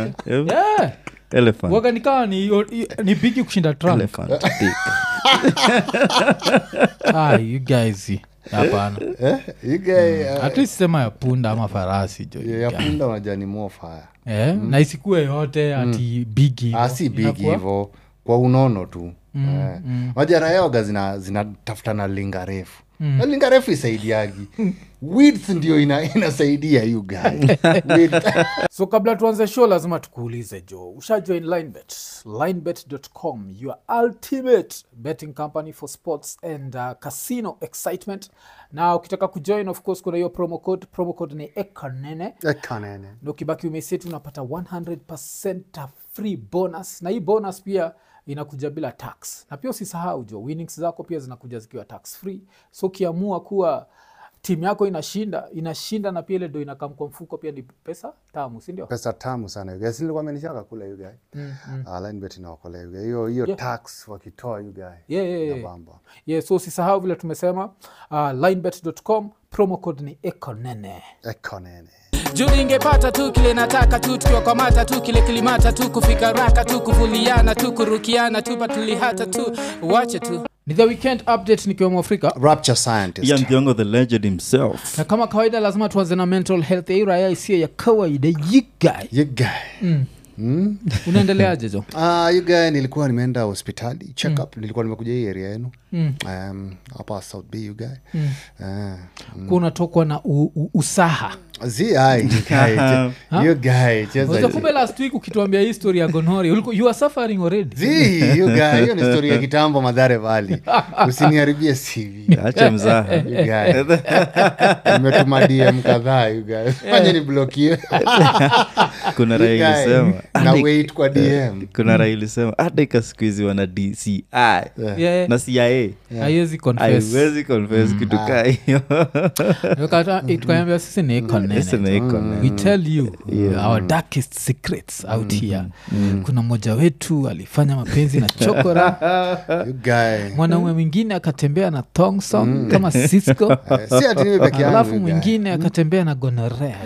man. Eh, yeah. elephant. waga nikawa ni, ni bigi kushinda trump Elephant dick. ah, you guys hapana Eh, you guy, uh, at least sema ya punda ama farasi jo ya- ya punda unajua ni more fire eh, na isikue yote ati bigi ah, si bigi hivo kwa unono tu eh. majara yaoga zina zinatafuta na linga refu na linga refu isaidiagi width ndio ina, inasaidia you guy Width. so kabla tuanze show lazima tukuulize jo ushajoin linebet linebet.com your ultimate betting company for sports and uh, casino excitement na ukitaka kujoin of course kuna hiyo promo code promo code ni ekanene Kanene. na ukibaki umeseti unapata 100 free bonus na hii bonus pia inakuja bila tax na pia usisahau jo winnings zako pia zinakuja zikiwa tax free so ukiamua kuwa timu yako inashinda inashinda na pia ile ndo inakam kwa mfuko pia ni pesa tamu sindio pesa tamu sana you guys. Nilikuwa amenishaka kula you guy Ah, linebet inaokolea you guy. hiyo hiyo tax wakitoa you guy yeah, yeah, yeah. Inabamba. yeah, so usisahau vile tumesema uh, linebet.com promo code ni ekonene Ekonene. juu ingepata tu kile nataka tu tukiwa kwa mata tu kile kilimata tu kufika raka tu kuvuliana tu kurukiana tu patulihata tu wache tu ni the weekend update nikiwa mwafrika rapture scientist Ian Thiongo the legend himself na kama kawaida lazima tuanze na mental health ya hii raya isiyo ya kawaida yigai you guy unaendeleaje jo Ah, you guy nilikuwa nimeenda hospitali check up nilikuwa nimekuja hii area yenu um, hapa south b you guy Ah, kuwa unatokwa na u, u, usaha zi ai you guy, you guy cheza Unajua kumbe last week ukituambia hii story ya gonori ulikuwa- you are suffering already zi you guy hiyo ni story ya kitambo madhare vali usiniharibie cv acha mzaha You guy. nimetuma dm kadhaa you guy. fanye ni blokio kuna raha ilisema na wait kwa dm kuna raha ilisema hata ikasikuizi wana dci Yeah, na cia haiwezi confess. haiwezi confess kitu kaa hiyo Tukata- tukaambia sisi ni ekonene. Sisi ni ekonene. we tell you our darkest secrets out here kuna mmoja wetu alifanya mapenzi na chokora you guy. mwanaume mwingine akatembea na thongsong kama cisco Eh, si ati mimi peke yangu alafu you guy. mwingine akatembea na gonorea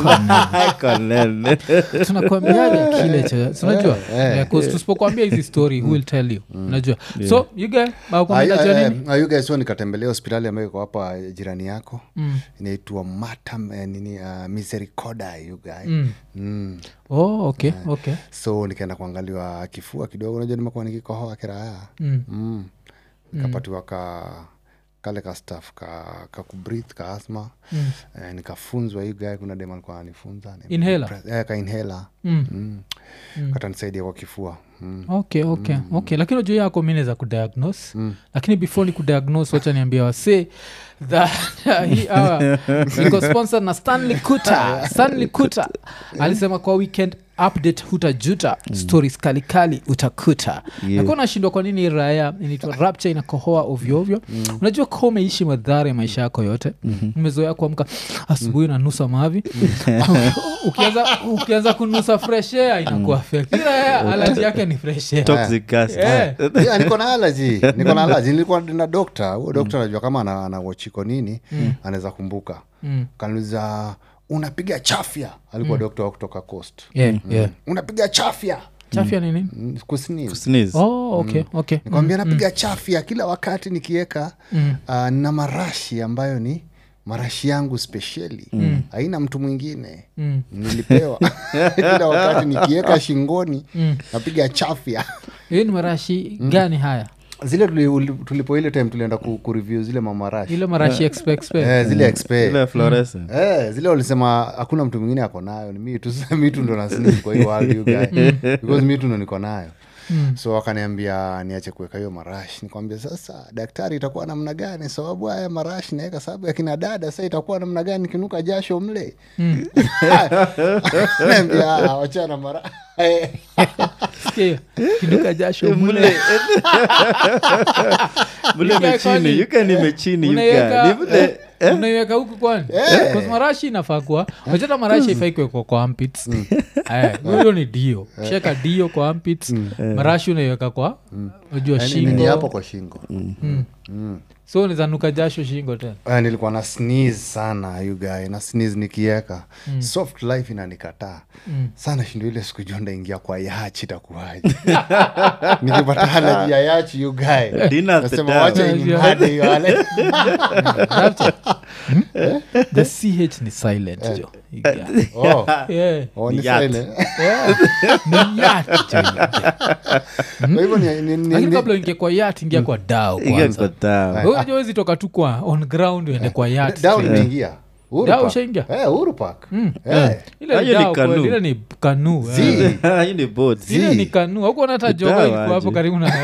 Konene. tunakwambiaje kile cha si unajua Eh, 'cause tusipokwambia hizi story who will tell you unajua so you guy Ah, bakwambiajua ah, nini ah, you guys, so nikatembelea hospitali ambayo iko hapa jirani yako inaitwa matam eh, nini uh, misericordia you guy mm. oh okay okay so nikaenda kuangaliwa kifua kidogo unajua nimekuwa nikikohoa kiraya mm. nikapatiwa ka kale ka staff ka, ka kubrith ka asma mm. eh, nikafunzwa hii guy kuna dem alikuwa ananifunza ni- Inhaler? eh, ka inhaler Mm. mm. katanisaidia kwa kifua mm. okay okay okay lakini unajua yako mine za kudiagnose lakini before ni kudiagnose wacha niambia wasee that hii hour iko sponsored na stanley kuta stanley kuta alisema kwa weekend update hutajuta stories kalikali utakuta Yeah. nakuwa nashindwa kwa nini raya inaitwa rapture inakohoa ovyoovyo unajua ka umeishi madhara ya maisha yako yote umezoea kuamka asubuhi unanusa mavi ukianza ukianza kunusa fresh air inakuwa fake Hii raya alaji yake ni fresh air Toxic gas. Eh. yeah, niko na alaji niko na alaji nilikuwa na dokta huo dokta anajua kama ana, ana wachiko nini anaweza kumbuka Mm. kaniuliza unapiga chafya alikuwa dokta wa kutoka coast Yeah, yeah. unapiga chafya chafya ni nini Mm, kusini Sneeze. oh, okay, okay. nikwambia napiga chafya kila wakati nikiweka uh, na marashi ambayo ni marashi yangu spesheli haina mtu mwingine Mm. nilipewa kila wakati nikiweka shingoni napiga chafya hiyo ni marashi gani haya zile tuli- uli- tulipo ile time tulienda ku, kureview zile mamarashi ile marashi expe expe eh, zile expe Ile fluorescent. Eh, zile walisema hakuna mtu mwingine ako nayo ni mi tu Sasa mi tu ndo nasini kwa hiyo world you guy because mi tu ndo niko nayo so wakaniambia niache kuweka hiyo marashi nikwambia sasa daktari itakuwa namna gani sababu haya marashi naweka sababu ya kina dada sa itakuwa namna gani kinuka jasho mle naambia "Ah, wachana mara Sikia hiyo. kiduka jasho mule Mule. Mule Yuka imechini, kwani- yuka ni imechini, yuka. Unaiweka- Ni vile- eh, unaiweka huku kwani Because marashi inafaa kuwa wachata marashi ifai kuwekwa kwa ampits hiyo ni dio sheka dio kwa ampits marashi unaiweka kwa unajua ni shingo hapo kwa shingo so nizanuka jasho shingo tena Uh, nilikuwa na sneeze sana you guy na sneeze nikieka soft life inanikataa sana shindo ile siku jua ndaingia kwa yachi itakuwaje nikipata halaji ya yachi you guy Dinner at the nasema town. wacha Yeah, inimhade hiyo halaji. Rapture. Hmm? the ch ni silent jo Yeah. Oh, Yeah. oh, ni Yacht. silent. Yeah. Ni yacht jo. Kwa hivyo ni- ni- ni- lakini ni- kabla ingia kwa yat ingia kwa dao Ingia kwanza kwa town. Wewe unajua huwezi toka tu kwa on ground uende kwa yat Down straight. imeingia. Uhuru Down Park. ushaingia? Eh, Uhuru Park. Eh. ile ni Hiyo ni dao kweli, canoe. ile ni kanu Zi. Hii ni boat. ile ni kanu aukuona hata joga Dawa ilikuwa hapo aje. karibu na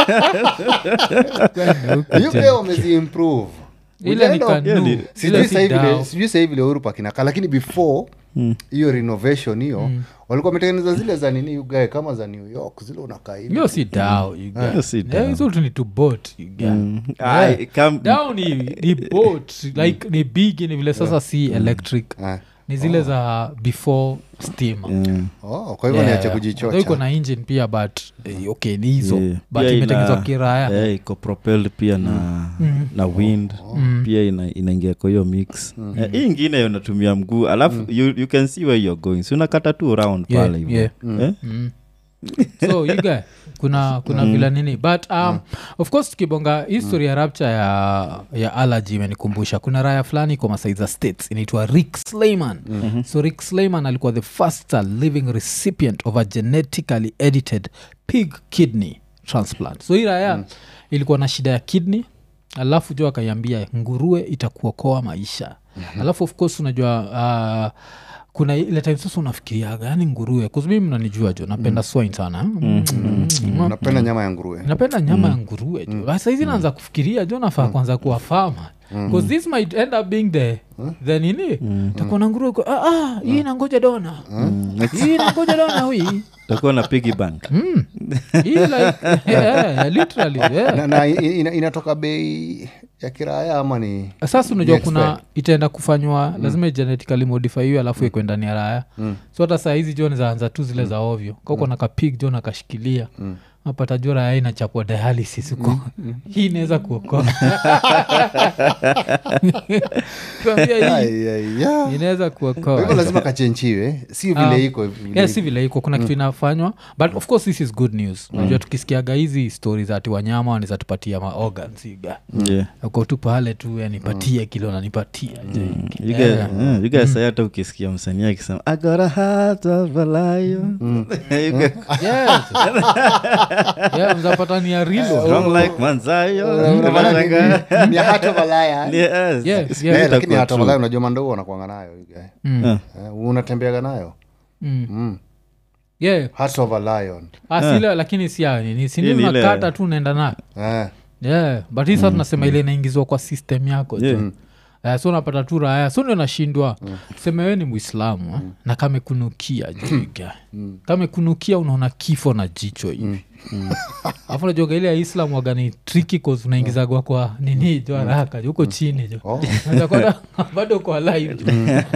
Hiyo pia wameziimprove. ile ni Ujaenda- kanu ni- ile sijui si sahii vile dao sijui sahii vile Uhuru Park inakaa lakini before hiyo renovation hiyo walikuwa wametengeneza zile za nini ugae kama za new york zile unakaa hivi hiyo si dao you get. Hiyo si Yeah, dao. hizo tu ni to boat you get. Ai, kam- dao ni, ni boat like ni big ni vile sasa si electric Ah. ni zile za before steam Mm. oh, kwa hivyo niache iko kujichocha na engine pia but eh, okay ni hizo Yeah. but Pia imetengenezwa ina- kiraya eh, iko propelled pia na na wind pia ina, inaingia kwa hiyo mix Eh, hii ingine unatumia mguu alafu you, you can see where you're going si unakata tu round Yeah, pale hivyo yeah. Eh? Mm. so you guy kuna kuna vila nini but um, of course tukibonga history ya rapture ya, ya allergy imenikumbusha kuna raya fulani kwa masaiza states inaitwa rick slayman so rick slayman alikuwa the first uh, living recipient of a genetically edited pig kidney transplant so hii raya ilikuwa na shida ya kidney alafu jo akaiambia nguruwe itakuokoa maisha alafu of course unajua uh, kuna ile time sasa unafikiriaga yani nguruwe kuzumi mnanijua jo napenda swine sana mm. Mm. napenda nyama ya nguruwe napenda nyama ya nguruwe jo mm. saizi naanza kufikiria jo nafaa kwanza kuwa fama bcause this might end up being the the nini takuwa na nguruwe kwa- ah, ah, hii nangoja dona hii nangoja dona hui utakuwa na piggy bank hii like yeah, literally yeah. na, na ina, inatoka bei ya kiraya ama ni sasa unajua Ni kuna expert. itaenda kufanywa lazima genetically modify hiyo alafu ikwe ndani ya raya so hata saa hizi jo zaanza tu zile za ovyo kauko na kapig jo nakashikilia napata jo raya inachapwa dialysis huko hii inaweza kuokoa Tuambia hii Ai, ai, ya. inaweza Kwa hivyo kuokoa lazima kachenchiwe si Um, vile iko vile yeah, si vile iko kuna kitu inafanywa but of course this is good news unajua tukisikiaga hizi stori za ati wanyama wanaweza tupatia maorgans iga yeah. uko tu pale tu yanipatie kilo nanipatia je. You guys- eh, you guys say hata ukisikia msanii akisema "I got a heart of a lion." You guys, Yes. Yeah, mzapata ni ya rilo strong like Manzayo. Unamaanisha Unashangaa. ni- ni heart of a lion. Yes. Yeah, yeah. Eh, Itakuwa lakini heart of a true. lion unajua mandou wanakwanga nayo you guy. Eh. Eh, unatembeaga nayo Mm. Yeah. heart of a lion Ah, si ile lakini si ya nini Hii sini ni ile- unakata tu unaenda nayo eh. yeah. but hii saa tunasema ile inaingizwa kwa system yako Yeah. tu Uh, so unapata tu raya so ndio nashindwa tuseme we ni mwislamu eh, na kamekunukia juiga kamekunukia unaona kifo na jicho hivi afu najoga ile ya islam waga ni triki cause unaingizagwa kwa nini jo haraka jo, huko chini jo Oh. Unakwenda bado kwa live jo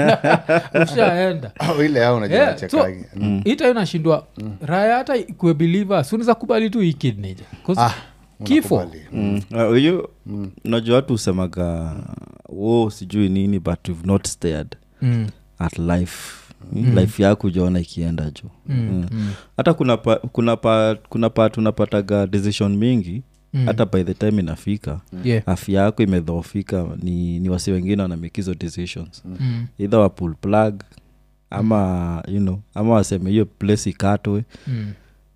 ushaenda Oh, ile ao unajua Yeah, so, nachekagi. Mm. ita inashindwa raya hata ikuwe believer suniza kubali tu hii kidney jo. 'Cause Ah, kifo unakubali. Mm. Uh, huyu unajua watu husemaga wo sijui nini but you've not stared mm. at life life yako ujaona ikienda juu Mm. hata kuna pa, kuna pa, kuna part unapataga decision mingi hata by the time inafika yeah. afya yako imedhoofika ni, ni wasi wengine wanamake hizo decisions mm. either wa pull plug ama you know ama waseme hiyo place ikatwe Mm.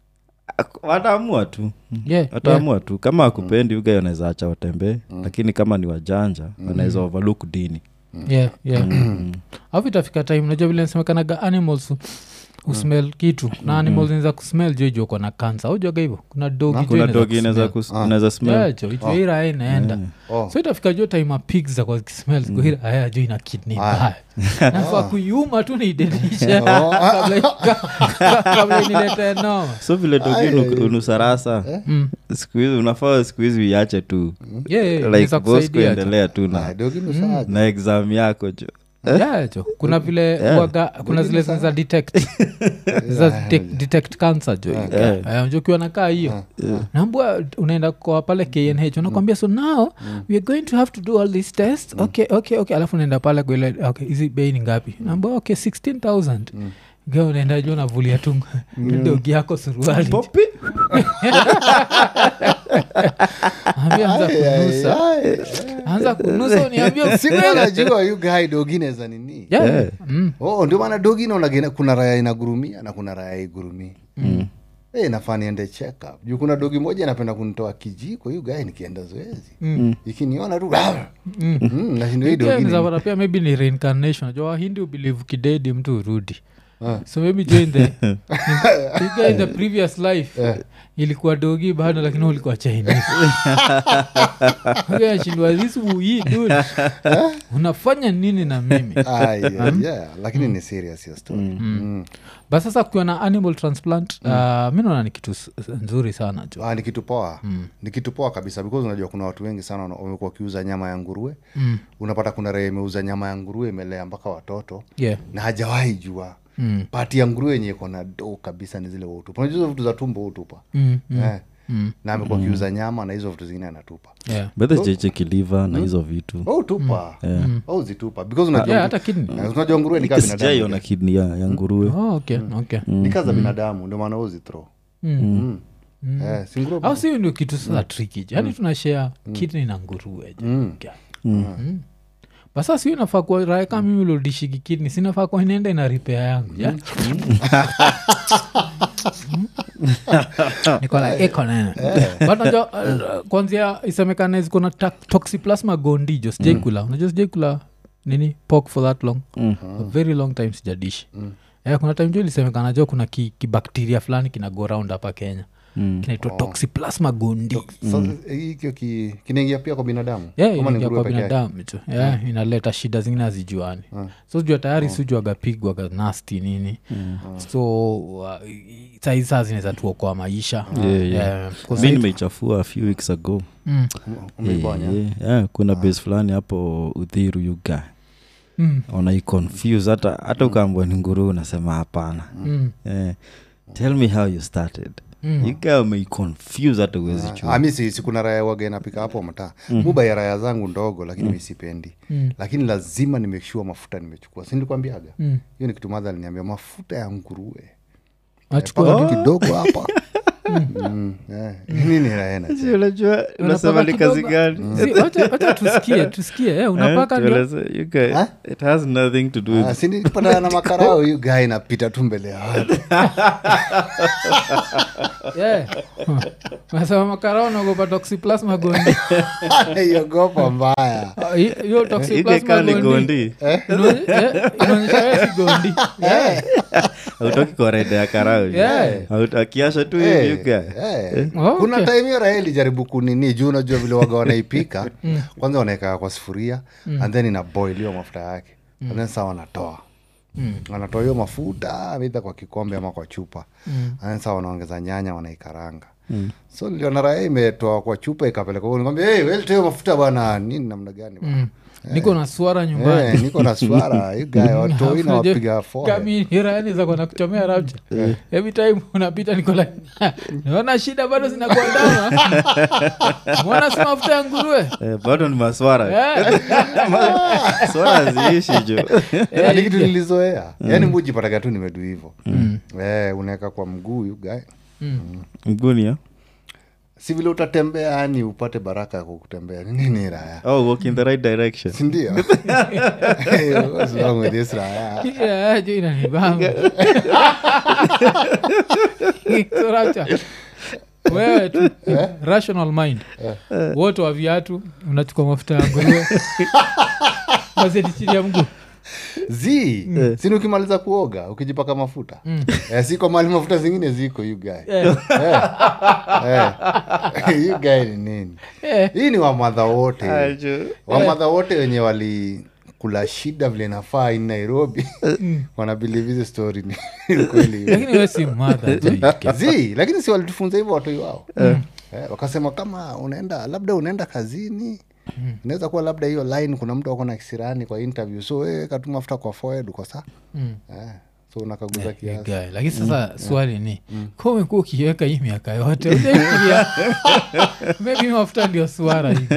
Ak- wataamua tu Yeah, yeah. wataamua tu kama akupendi uga wanaweza acha watembee lakini kama ni wajanja wanaweza overlook dini yeah, yeah. alafu itafika time unajua vile nasemekanaga animals usmel kitu na animals inaweza kusmel jo ijo uko na kansa ujaga hivo kuna dogi jo kuna inaweza dogi inaweza kusmell. kus- inaweza smell Yeah, jo ijo ira inaenda Oh. so itafika jo time a pigs za kwa kismel zikuhira aya jo ina kidney mbaya nafaa kuiuma tu niidenishe kabla kabla inilete noma so vile dogi unu- unusarasa Mm. siku hizi unafaa siku hizi uiache tu Yeah, yeah, like inaweza boss kusaidia tu. kuendelea tu Ah, na, dogi nusaje. na exam yako jo Yeah, jo kuna vile waga, kuna zile za detect za detect, detect cancer jo Eh, jo ukiwa nakaa hiyo naambua unaenda kwa pale knh unakwambia so now we are going to have to do all these tests okay okay okay alafu unaenda pale kwa ile okay hizi bei ni ngapi naambua okay 16000 Ga unaenda juu unavulia tu dogi yako suruali Popi. ambia anza kunusa anza kunusa uniambia siku najua yu guy dogine za nini Yeah. Mm. oh, ndio maana dogi naona kuna raya inagurumia na kuna raya igurumii mm. hey, nafaa niende check up juu kuna dogi moja inapenda kunitoa kijiko hiyu gae nikienda zoezi mm. ikiniona tu mm. mm, nashindo hii Pia dogi inaweza ni- pata pia maybe ni reincarnation najua wahindi ubelieve kidedi mtu urudi so maybe join the you guy in the previous life ilikuwa dogi bado lakini ulikuwa chinese Okay, ashindwa this wui dude unafanya nini na mimi Ah, yeah, yeah, lakini ni serious hiyo story mm. but sasa kukiwa na animal transplant uh, mi naona ni kitu s- s- nzuri sana jo Ah, ni kitu poa ni kitu poa kabisa because unajua kuna watu wengi sana wana- wamekuwa wakiuza nyama ya nguruwe Mm. unapata kuna raia imeuza nyama ya nguruwe imelea mpaka watoto yeah. na hajawahi jua Mm. pati ya nguruwe yenye iko na do kabisa ni zile utupa unajua hizo vitu za tumbo utupa Mm, mm, eh. mm. na amekuwa akiuza nyama na hizo vitu zingine anatupa yeah. bedhe cheche kiliva na hizo vitu oh, tupa oh, zitupa because unajua, yeah, hata kidney. Eh, unajua nguruwe ni kaa sijaiona binadamu kidni ya, ya nguruwe oh, okay, okay. ni kaa za binadamu ndio maana uzithro Mm. mm. eh, si nguruwe au si ndio kitu sasa triki yani tunashea kidney na nguruwe jo. Okay. Mm. basa sio inafaa kuwa raha kama mimi lodishiki kidney sinafaa kuwa inaenda ina ripea yangu ja? niko like iko nene but najua uh, kwanzia isemekane ziko na ta- toxoplasma gondi jo sijaikula unajua sijaikula nini pork for that long a very long time sijadishi Eh, kuna time jo ilisemekana jo kuna ki- kibakteria fulani kina go round hapa kenya kinaitwa toxoplasma gondi Sasa, hikio ki, kinaingia pia kwa binadamu Yeah, Ama ni inaingia nguruwe kwa peke yake? binadamu tu yeah, inaleta shida zingine hazijuani so sijua tayari sijuagapigwaga nasti nini so uh, saizi saa zinaweza tuokoa maisha Yeah, yeah. Yeah, 'cause mi saizi- nimeichafua a few weeks ago Mm, Umeibonya? Eh, eh, kuna base fulani hapo udhiru yuga mm, unaiconfuse hata hata ukaambwa ni nguru unasema hapana mm, eh, tell me how you started Mm. yuga umeiconfuse hata uwezi Ah, ah, mi si, si kuna raya waga inapika hapo mtaa muba ya raya zangu ndogo lakini mi sipendi Mm. lakini lazima nimeshua mafuta nimechukua sindikuambiaga mm. hiyo ni kitu madha aliniambia mafuta ya nguruwe Achukua paka tu kidogo hapa Mm, eh, nini raena unajua unasema ni kazi gani Si, wacha- wacha tusikie tusikie eh, unapaka ndio Tueleze, you guy, it has nothing to do with sindipatana na makarao hiyo gaa inapita tu mbele ya watu Yeah. Huh. nasema makarao naogopa toxoplasma gondi iogopa mbaya Ah, hi- hiyo You guy toxoplasma kaa ni gondi gondi Inaone- eh, inaonyesha wewe si gondi autoki kwa rede ya karau Yeah. Auto- akiasha tu Eh, hivi you guy. eh. Oh, kuna okay. time hiyo raha ilijaribu kunini juu unajua vile waga wanaipika kwanza wanaeka kwa sufuria and then inaboiliwa mafuta yake and then saa wanatoa wanatoa hiyo mafuta aidha kwa kikombe ama kwa chupa and then saa wanaongeza nyanya wanaikaranga so niliona raha imetoa kwa chupa ikapeleka huko. nikamwambia hey, wewe hiyo mafuta bwana nini namna gani bwana?" niko na swara nyumbani Eh, niko na swara you guy watoi na wapiga forehead. kamiranizakona kuchomea rapcha every time unapita nikola naona shida bado zinakuandama mwana si mafuta ya nguruwe Eh, bado ni maswara Eh, swara ziishi jo Eh, ni kitu nilizoea yaani mujipataga tu nimedu hivo eh, unaweka kwa mguu you guy mgunia si vile utatembea yani upate baraka ya kutembea Ni nini raya oh walk in the right direction sindio What's wrong with this raya yeah, jo inanibamba So rapcha wewe tu rational mind wote wa viatu unachukua mafuta ya nguruwe mazeti chini ya mguu z sini ukimaliza kuoga ukijipaka mafuta eh, siko mali mafuta zingine ziko you guy Eh, eh. you guy ni nini eh. hii ni wamadha wote Ajo. wamadha wote wenye wali kula shida vile nafaa in nairobi wanabilive hizi story ni kweli lakini we si madha zi lakini si walitufunza hivyo watoi wao eh, wakasema kama unaenda labda unaenda kazini inaweza kuwa labda hiyo line kuna mtu ako na kisirani kwa interview so we katuma mafuta kwa forehead uko saa Mm. eh, so unakaguza kiasi Guy. lakini sasa swali ni ka umekuwa ukiweka hii miaka yote ujaifikiria maybe mafuta ndio swara hivi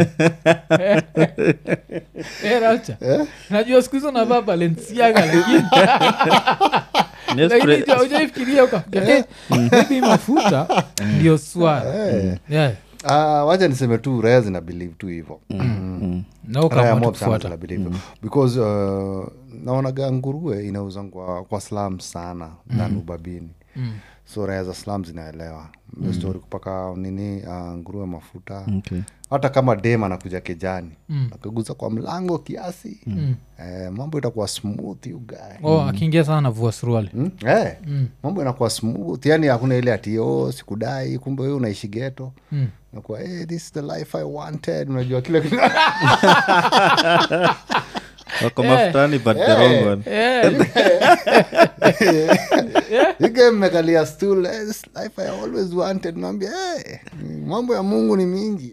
Eh, Rapture. najua siku hizo navaa balenciaga lakini lakini jo, hujaifikiria ukafikiria, eh, maybe mafuta ndio swara Yeah. Ah, wacha niseme tu raya zina believe tu hivo na raya ukaamua tu mob sana kufuata zina believe hivyo. because uh, naonaga nguruwe inauza kwa, kwa slam sana than ubabini so raya za slam zinaelewa mm. story kupaka nini uh, nguruwe mafuta Okay. hata kama dem anakuja kejani mm. akaguza kwa mlango kiasi mm. eh, mambo itakuwa smooth you guy oh, akiingia sana navua suruali Mm? Eh, mambo inakuwa smooth yani hakuna ile ati oh, sikudai kumbe wewe unaishi geto mm. nakuwa hey, this is the life i wanted unajua kile kitu wako mafutani but the wrong one ike mmekalia stool eh, this life i always wanted naambia hey, mambo ya mungu ni mingi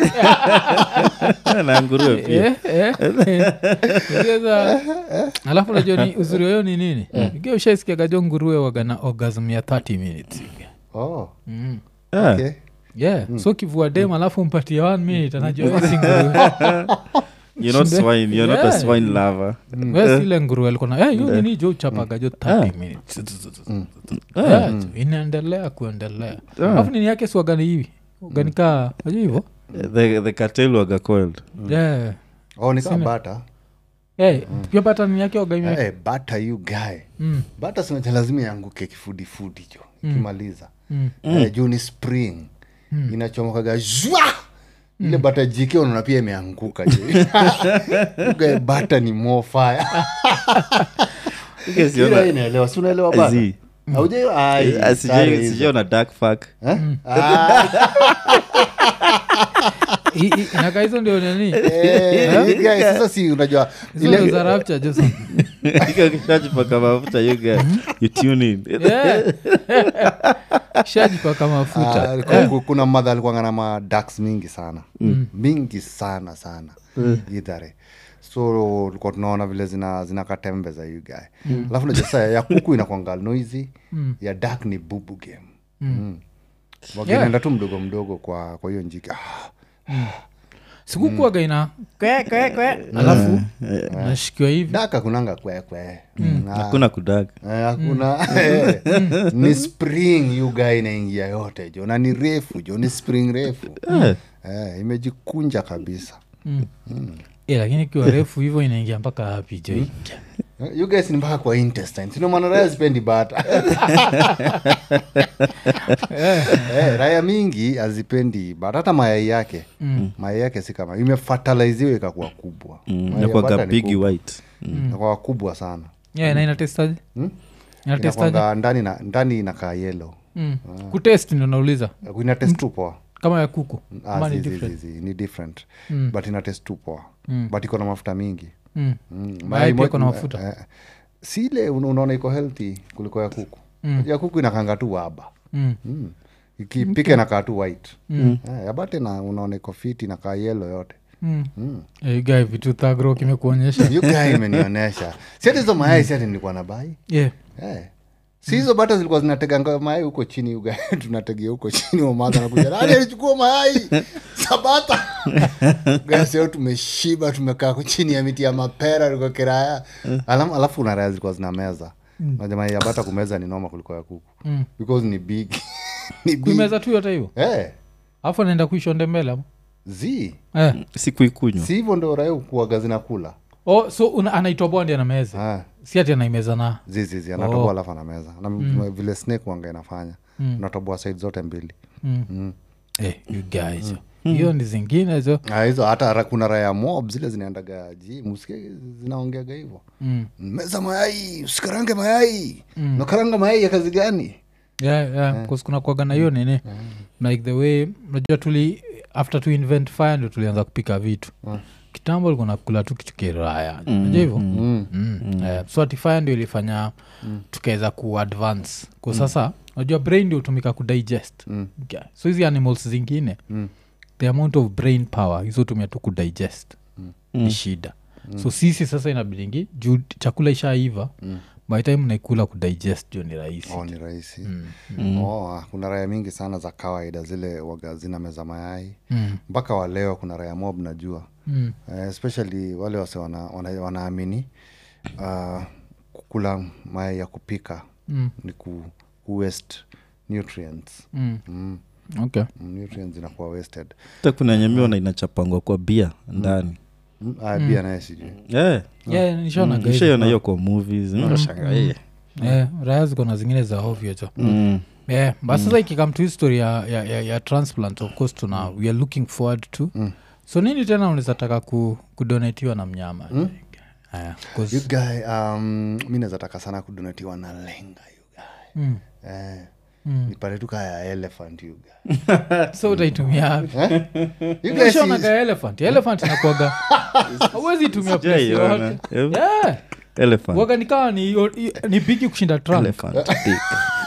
na nguruwe pia Eh, eh, eh. Sasa, alafu najua ni uzuri wayo ni nini ikiwa ushaisikiagajo nguruwe wagana orgasm ya 30 minutes oh, mm. Ah, okay. yeah so kivua dem alafu mpatie one minute anajua we si nguruwe you're not Shinde. swine you're not a Yeah. swine lover we sile nguruwe alikuwa na hiyo nini jo uchapagajo 30 minutes Yeah, jo, inaendelea kuendelea alafu nini yake siwagani hivi uganikaa najua hivo the, the cartel waga coiled yeah oh, nikaa bata hey, pia pata nini yake wagani hey, bata you guy Mm. bata sinacha lazima ianguke kifudifudi jo ikimaliza Mm. eh, juu ni spring inachomokaga zwa ile bata jike unaona pia imeanguka jo Ugae bata ni mofaya Guess you're not- inaelewa si unaelewa bata Zi. Haujai- ai, Ah, sare sijai- hizo. sijaona dark fuck Eh? Ah, I- i- inakaa hizo ndio nini eh, you guys, sasa si unajua hizo ndio ile za rapture jo sana. kishajipaka mafuta you get you tune in Yeah. shajipaka mafuta Ah, ku- ku- kuna madha alikuanga na madax mingi sana mingi sana sana idhare so tulikuwa tunaona vile zina zinakatembe za you guy alafu najua sasa ya kuku inakwanga noisy ya dak ni bubu game mm. wakinaenda tu mdogo mdogo kwa kwa hiyo njiki ah, sikukuaga ina kwe kwe kwe alafu nashikiwa hivi dak hakunanga kwekwe hakuna kudag hakuna eh, ni spring you guy inaingia yote jo na ni refu jo ni spring refu eh, imejikunja kabisa Eh, lakini ikiwa refu hivyo inaingia mpaka hapi jo Eh, you guys ni mpaka kwa intestine sino maana raya zipendi bata eh, raya mingi hazipendi bata hata mayai yake mayai yake si kama imefataliziwa ikakuwa kubwa Mayai ya nakwaga bata ni bigi kubwa. white Inakuwa kubwa sana yeah, na inatestaje inatestaje inakwanga ndani na ndani inakaa yelo mm. kutest ndo nauliza ina test tu poa kama ya kuku Ah, ama ni zi- zi- different zi- zi, ni different but ina test tu poa but iko na mafuta mingi Mm. Mm, Mayai pia mo- iko na mafuta. eh, si ile una- unaona iko healthy kuliko ya kuku ya kuku inakanga tu waba Mm. mm. ikipika inakaa tu white Eh, ya bate na unaona iko fit inakaa yelo yote Mm. Mm. Eh, guy vitu thagro kimekuonyesha You guy imenionyesha si hati hizo mayai si hati nilikuwa na bai yeah. Eh. si hizo bata zilikuwa zinateganga mayai huko chini uga tunategea huko chini wamadha nakuja nani alichukua mayai sabata gaseo tumeshiba tumekaa ku- chini ya miti ya mapera liko kiraya Alam, alafu una raya zilikuwa zina meza na jamaa ya bata kumeza ni noma kuliko ya kuku Mm. because ni big ni big kuimeza tu yote hivo eh alafu anaenda kuishonde mbele ama? zi eh. sikuikunywa si hivyo ndo raya kuaga zinakula oh, so una- anaitoboa ndi anameza Ah, si ati anaimeza na zizizi anatoboa alafu anameza na vile snake wanga inafanya unatoboa side zote mbili mm. eh, you guys hiyo ni zingine zo Ah, hizo hata ra- kuna raya mob zile zinaendaga jim usikie zinaongeaga hivo mm. meza mayai usikarange mayai nakaranga mayai ya kazi gani yeah, yeah. yeah. kuna kuaga na hiyo nini like the way najua tuli after to invent fire ndo tulianza kupika vitu kitambo likuwa nakula tu kitu kiraya najua hivo Mm. Eh, so ati fire ndio ilifanya tukaweza kuadvance kwa sasa najua brain ndio hutumika kudigest Mm. Yeah. so hizi animals zingine the amount of brain power hizo tumia tu kudigest ni shida so sisi sasa inabidingi juu chakula ishaiva mm. by time naikula kudigest jo ni rahisi oh, ni rahisi oh, ah, kuna raya mingi sana za kawaida zile waga zina meza mayai Mm. mpaka waleo kuna raya mob najua Mm. uh, especially wale wase wana, wana, wanaamini uh, kukula mayai ya kupika Mm. ni ku, ku waste nutrients Mm. mm. okay nutrients zinakuwa wasted hata kuna nyamiona inachapangwa kwa bia ndani mm. ah, bia naye sijui yeah. yeah, nishaona guys. ishaiona hiyo kwa movies unashanga eh. Eh, raya ziko na zingine za ovyo jo Mm. yeah, but sasa ikikam to history ya, ya, ya, ya transplant of course tuna we are looking forward to so nini tena unaweza taka ku, kudonatiwa na mnyama Aya, 'cause- you guy um, mi nazataka sana kudonatiwa na lenga you guy Mm. eh, Mm. nipate tu kaya elephant you guy so utaitumia wapi? you guys Ushaona is- ka elephant elephant inakuaga awezi itumia place Sijaiona. yoyote Eh, yeah. elephant. waga nikawa ni, ni bigi kushinda Trump. Elephant dick.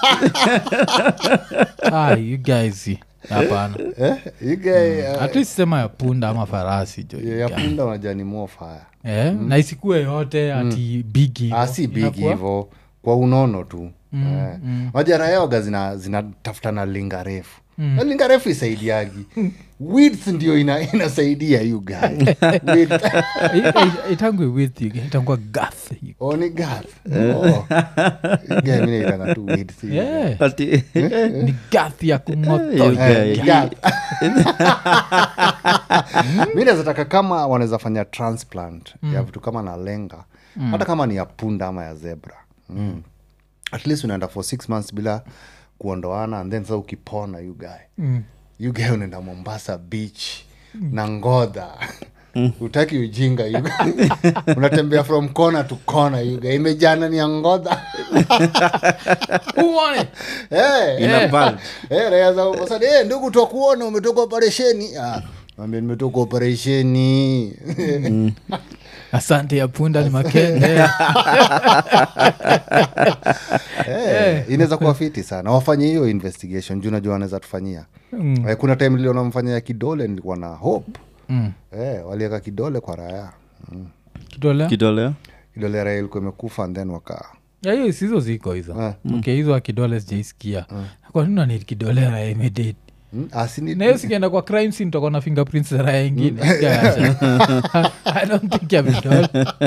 ah, you guys hapana eh, you guy uh, at least sema ya punda ama farasi jo ya- ya punda unajua ni more fire eh, na isikue yote ati bigi ah, si big hivo kwa unono tu eh. majarayaoga zina zinatafuta na linga refu na linga refu isaidiagi width ndio ina, inasaidia you guy Width. itangwe with you itangwa gath oh, ni gath oh. You guy mi naitanga tu width you guy. yeah. Ati- ni gath ya You kumoto guy. Eh, gath. mi nazataka kama wanaweza fanya transplant ya vitu kama na lenga hata kama ni ya punda ama ya zebra mm. at least unaenda for six months bila kuondoana and then sasa ukipona you guy Mm. you guy unaenda mombasa beach na ngodha utaki ujinga you guy. unatembea from corner to corner you guy. imejana ni ya ngodha Who want it? hey, Ina bulge. Eh, raia za Mombasa, eh, ndugu twakuona umetoka operesheni Ah, mwambie nimetoka operesheni asante ya punda ni makende Eh, inaweza kuwa fiti sana wafanye hiyo investigation juu najua wanaweza tufanyia Eh, kuna time niliona mfanya ya kidole nilikuwa na hope Mm. eh, waliweka kidole kwa raya mm. kidole kidole kidole ya raya ilikuwa imekufa and then waka Ya, hiyo sizo ziko hizo Eh. okay hizo wa kidole sijaisikia kwa nini nani kidole raya imedate mm? asini nahiyo sikienda kwa crime scene toko na fingerprints za raya ingine i don't think ya vidole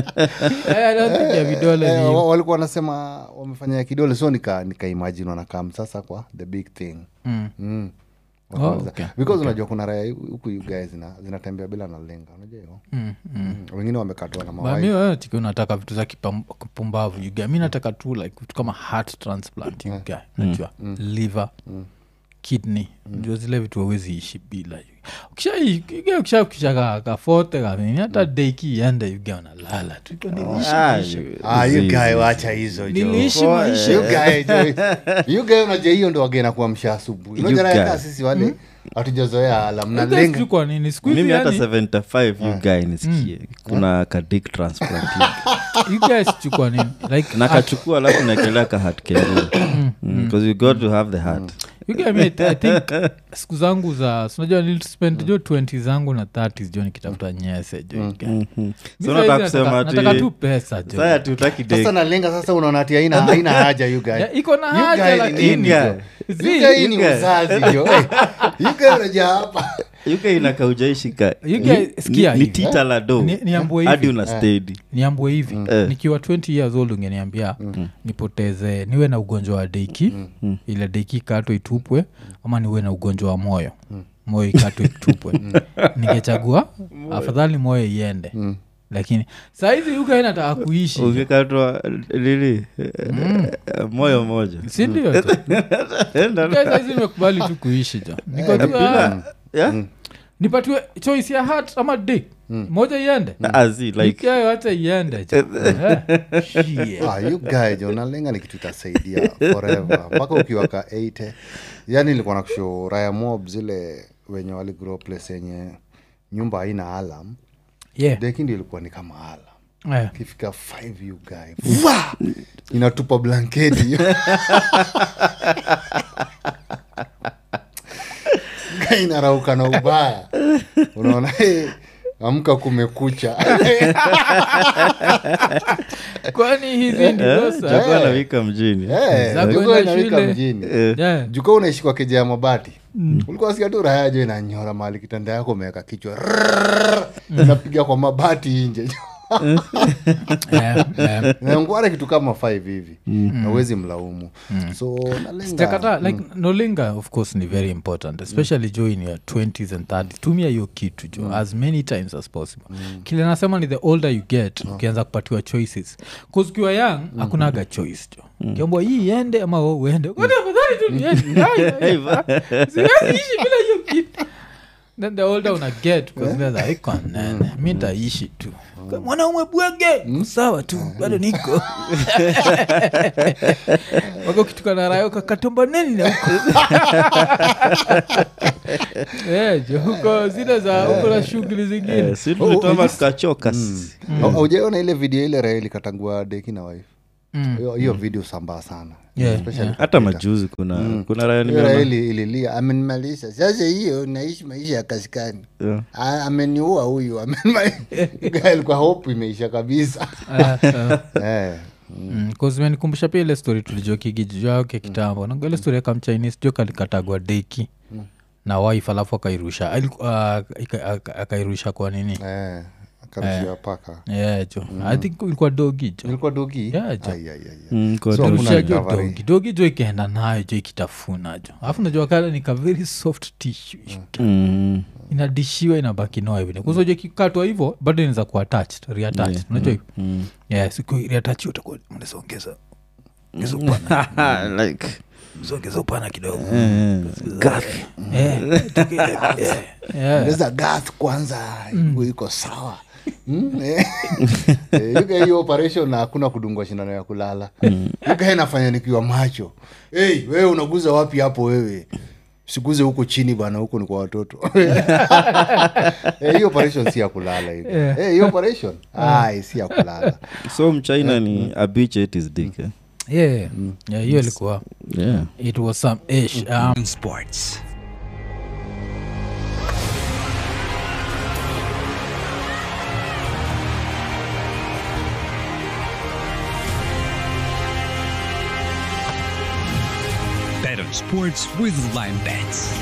i don't think ya vidole Eh, ni wa- walikuwa wanasema wamefanya ya kidole so nika nikaimagine wanakam sasa kwa the big thing Mm. mm. Oh, Wakaanza- okay. because unajua kuna raya huku you guys zina- zinatembea bila na lenga unajua hiyo Mm, mm. Mm, wengine wamekatwa na Ba, mawai mi wewe tiki unataka vitu za kipam- kipumbavu yuga mi nataka tu like vitu kama heart transplant yuga najua liver kidney ndio zile vitu awezi ishi bila ukisha kafote kanini hata deiki iende yuga unalala tu Iko niliishi Ah, maisha. Ah, you zizi. guy wacha hizo jo. niliishi Oh, maisha You guy, jo. You guy unajua hiyo ndo wagena kuamsha asubuhi You unajua raya guy. kaa sisi wale hatujazoea alam Yuga nalenga sijui kwa nini siku hizi mimi hata yani 75 you guy nisikie kuna kadik transplant yuga sijui kwa nini like nakachukua alafu naekelea kahat kengine because you got to have the heart You get me, I think siku zangu za sinajua nilispend jo 20 zangu na 30 jo nikitafuta nyese jo you get. Mi so saizi nataka nataka- kusema nataka tu ati pesa jo saya tutaki sasa nalenga sasa unaona ati haina haina haja you guy. Ya, iko na You haja guy ni lakini nini, jo? You Zi- guy ni You guy. uzazi jo Eh, you guy unajua hapa uk inakaujaishika You guys, sikia ni hivi. tita la do Ni- niambue hadi hivi. una stedi niambwe hivi Eh. nikiwa 20 years old ungeniambia nipoteze niwe na ugonjwa wa deiki ile deiki ikatwe itupwe ama niwe na ugonjwa wa moyo moyo ikatwe itupwe ningechagua afadhali moyo iende lakini sahizi yuka inataka kuishi ukikatwa lili moyo moja sindio sahizi imekubali tu kuishi jo Niko tu, ah, bila yeah? nipatiwe choice ya hat ama dick moja iende azi like ikayo hata iende jo Eh, shit. Ah, you guy jo nalenga ni kitu itasaidia forever mpaka ukiwa ka 80 yani nilikuwa na kusho raya mob zile wenye waligrow place yenye nyumba haina alam Yeah. deki ndio ilikuwa ni kama alam Eh. ukifika 5 you guy Vwa! inatupa blanketi inarauka na ubaya unaona eh, amka kumekucha kwani hizi ndizo Eh, sa- chakua nawika mjini Eh, Za jukwa kwenda inawika shule. mjini Yeah. juka unaishi kwa keja ya mabati ulikuwa sikia tu raya jo inanyora mahali kitanda yako umeweka kichwa Rrrr, inapiga kwa mabati nje Yeah, yeah. nangwara kitu kama five hivi nawezi mlaumu so nalenga sijakata like nolinga of course ni very important especially jo in your 20s and 30s tumia hiyo kitu jo as many times as possible kile nasema ni the older you get ukianza kupatiwa choices bcause ukiwa young hakunaga choice jo kiambwa hii iende ama we uende Kwani afadhali tu niende. Ai, ai, ai. Siwezi ishi bila hiyo kitu then the older una get because iko nene mi ntaishi tu mwanaume bwege sawa tu bado niko wako kitukana rayo kakatomba neni na huko Eh, jo huko zile za huko na shughuli zingine Eh, si tulitoma tukachoka sisi. Au- aujaona ile video ile raeli katangua deki na wife Mm. hiyo hiyo video sambaa sana Yeah, Especially yeah. hata majuzi kuna kuna raya hiyo nimeona raeli ililia amenimalisha sasa hiyo naishi maisha ya kaskani Yeah. Ah, ameniua huyu amenima- alikuwa hope imeisha kabisa Ah, ah. Eh, kamenikumbusha pia ile story tulijokigijake kitambo nanga ile story akamchinese jo kalikatagwa deki na wife alafu akairusha aliku- ah, ika- aka- akairusha kwa nini eh, akarushia paka yeah, jo i think ilikuwa dogi jo ilikuwa dogi Yeah, jo. Ai, ai, ai, ai. Mm, kwa So, tu- hakuna Rusha jo recovery. dogi dogi jo ikaenda nayo jo ikitafuna jo alafu najua kale nika very soft tissue Mm. inadishiwa inabaki noa vile kuzoja kikatwa hivo bado inaweza kuwa attached reattached Yeah. unajua hivyo Mm. yeah siku reattach utakuwa unaweza ongeza ongeza upana like ongeza upana kidogo eh, Eh, tuki- eh, yeah. ongeza gath kwanza iko- iko sawa Mm, eh. Eh, yuka hiyo operation na hakuna kudungwa shindano ya kulala yuka nafanya nikiwa macho hey, wewe unaguza wapi hapo wewe sikuze huko chini bana huko ni kwa watoto Eh, hiyo operation si ya kulala hiyo Yeah. Eh, hiyo operation ai si ya kulala so mchina ni a bitch ate his dick eh? Yeah, yeah, hiyo ilikuwa yeah. it was some ish um, sports. Bet on sports with Lime Bets.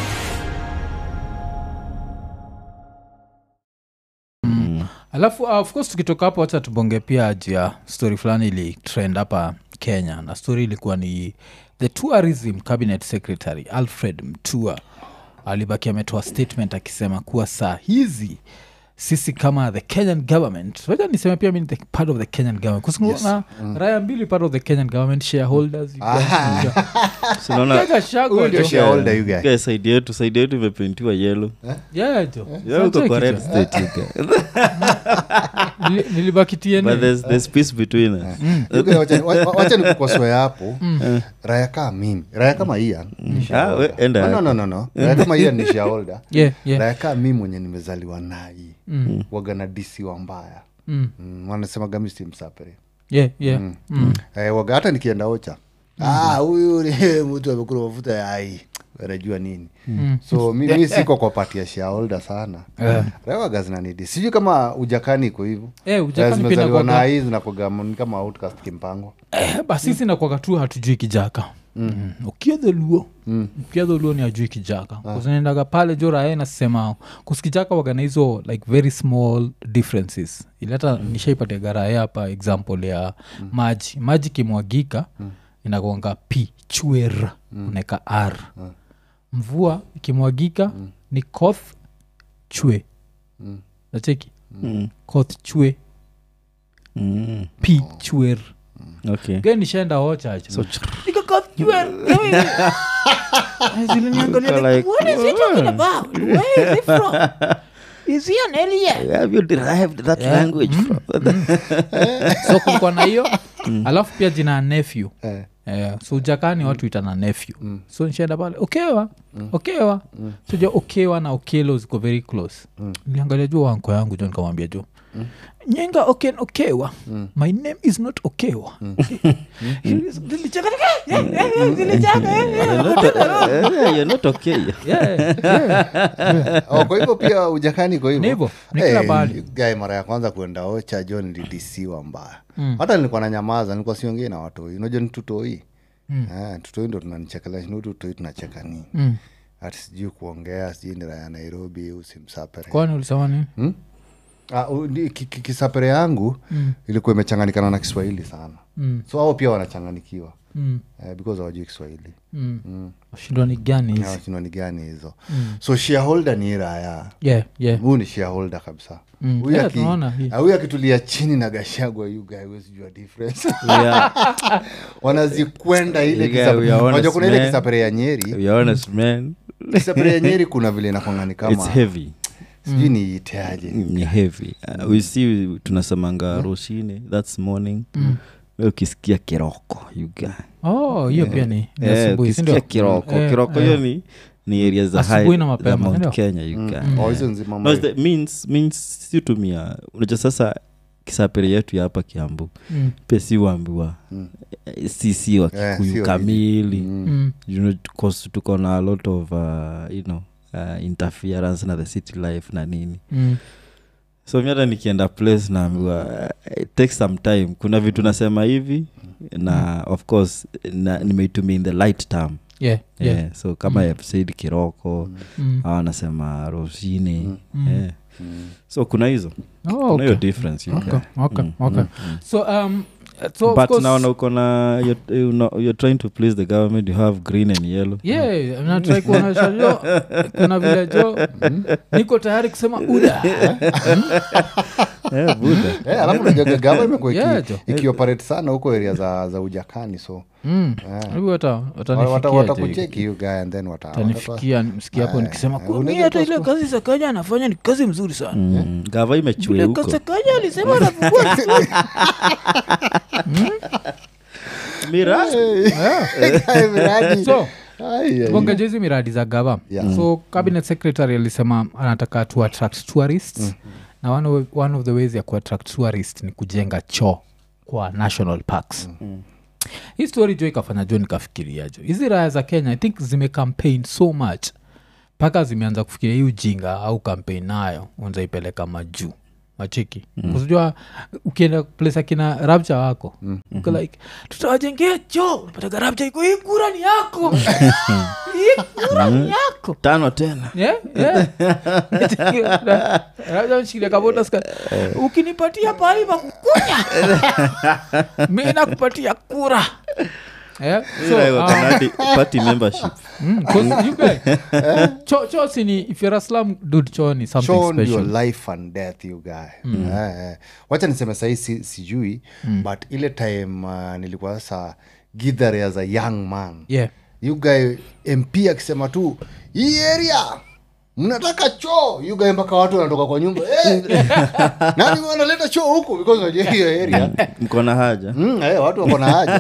alafu uh, of course tukitoka hapo wacha tubonge pia juu ya story fulani ili trend hapa kenya na story ilikuwa ni the tourism cabinet secretary alfred mtua alibaki ametoa statement akisema kuwa saa hizi sisi kama the kenyan government wacha niseme pia mimi ni the part of the kenyan government kusikuna raya mbili part of the kenyan government shareholders you guys- sinaona Kega shagwa Huyu ndio jo. shareholder, you guy. Guys, side yetu side yetu imepentiwa yelo Yeah, jo. Yeah, uko Sasa kwa red kitu. state you guy. Nili- nilibaki TNA. but there's, there's peace between us Yuka, wacha- wa- wacha nikukosoe hapo raya kaa mimi raya kama ian ni Ah, shareholder. we- enda. No, no, no, no. raya kama ian ni shareholder Yeah, yeah. raya kaa mi mwenye nimezaliwa nai wagana disiwa mbaya Mm. mm, wanasema gamisi msapere Yeah, yeah. Mm. eh, waga hata nikienda ocha ah, huyu ni mtu amekula mafuta ya ai anajua nini so mimi siko kwa pati ya shareholder sana Yeah. rewaga zinanidi sijui kama ujakani iko hivo Eh, ujakani pia zimezaliwa inakuwaga- na hii zinakuwaga ni kama outcast kimpango Eh, basi sisi nakwaga tu hatujui kijaka mm. ukiadholuo mm. ukiadholuo ni ajui kijaka kuznaendaga pale jo rae nasema kusikijaka wagana hizo like very small differences ili hata mm. nishaipatiaga rae hapa example ya mm. maji maji kimwagika mm. inagonga p chwer mm. unaeka r mm. mvua ikimwagika mm. ni koth chwe mm. nacheki Mm. koth chwe Mm. p chwer okay ge nishaenda ochacha so like, have you derived that language from so kulikuwa na hiyo alafu pia jina ya nephew eh. Eh, so ujakani watu itana nephew so nishaenda pale okewa okewa so ja okewa na okelo ziko very close niliangalia juu wanko yangu jo nikamwambia jo nyenga oken okewa my name is not okewa Zilicheka, eh, eh, eh, zilicheka, eh, eh. You're not, eh, you're not okay Yeah, yeah. oh, kwa hivyo pia ujakani kwa Ni hivyo hivyo, ni kila Eh, mahali. guy mara ya kwanza kuenda ocha jo nilidisiwa mbaya hata nilikuwa na nyamaza nilikuwa siongei na watoi unajua ni tutoi Eh, tutoi ndo tunanichekelea shinu tutoi tunacheka nini Mm. hati sijui kuongea sijui ni raya nairobi usimsapere kwani ulisema nini Ah, u- ni- ki- ki- kisapere yangu ilikuwa imechanganikana na kiswahili sana Mm. so ao pia wanachanganikiwa Mm. eh, because hawajui kiswahili Mm. shindwa ni gani hizi awashindwa ni gani hizo so shareholder ni hii raya yeah, yeah. huu ni shareholder kabisa Mm. Huyu Yeah, aki- tunaona hii. ah, huyu akitulia chini na gashagwa you guy huwezi jua difference yeah. wanazikwenda ile You guy, kisapere- we are honest, unajua kuna ile man. kisapere ya nyeri You're honest man kisapere ya nyeri kuna vile inakwangani it's kama heavy sijui niiteaje ni heavy uh, we see tunasemanga roshine thats morning Wewe ukisikia kiroko you guy oh hiyo pia ni ni Eh, asubuhi, si ukisikia ndio? kiroko Eh, kiroko eh. hiyo ni ni area za Asubuhi high na mapema, za Mount ndio? kenya you guy Oh, hizo nzima no, it's the means means si tumia unajua sasa kisapere yetu ya hapa kiambu Mm. pia si waambiwa eh, si si wa Eh, kikuyu si wa kamili Mm. you know, 'cause tuko na a lot of uh, you know uh, interference na the city life na nini Mm. so mi hata nikienda place naambiwa uh, it takes some time kuna vitu nasema hivi na of course na, nimeitumia in the light term Yeah, yeah. yeah. so kama mm. said kiroko Mm. au anasema rosine Mm. yeah. so kuna hizo Oh, kuna okay. hiyo difference you Okay, get. okay, Mm, okay. mm, mm. so um so of but course, naona uko na you're, you know, you're trying to please the government you have green and yellow yeah natrai kuonyesha jo kuna vile jo niko tayari kusema uda yeah, buda Eh, alafu najaga gava imekuwa iki- Yeah, jo. ikioperate sana huko area za, za ujakani so Mm. Hebu wata- wata- watanifikia jo. watakucheki you guy and then wata- watatoa- tanifikia msikia hapo nikisema Eh, "Kwa unaweza mimi hata toa ile kazi sakanya anafanya ni kazi mzuri sana mm. gava imechue vile huko sakanya alisema anafungua miradi Eh, miradi. so Ai, ai. bongeja hizi miradi za gava Yeah. so cabinet secretary alisema anataka to attract tourists na one of, one of the ways ya kuattract tourist ni kujenga choo kwa national parks hii story jo ikafanya jo nikafikiria jo hizi raya za kenya i think zimecampaign so much mpaka zimeanza kufikiria hii ujinga au campaign nayo unzaipeleka majuu machiki mm. kusijua ukienda place akina rapcha wako mm. uko like tutawajengea choo unapataga rapcha iko hii kura ni yako hii kura ni yako tano tena Yeah, yeah. Labda mshikilia kabota ska- ukinipatia pahali pa kukunya mi nakupatia kura Yeah, so, Ila iko um, Kanadi party membership mm, 'cause you guys- cho cho sini if you're a slum dude cho ni something Show ndio special life and death you guy Eh, eh. wacha niseme sahii si, sijui but ile time uh, nilikuwa sasa githare as a young man yeah you guy mp akisema tu hii area mnataka choo you guy mpaka watu wanatoka kwa nyumba eh, nani wanaleta choo huku because unajua hiyo area mko na haja Mm, eh, watu wako na haja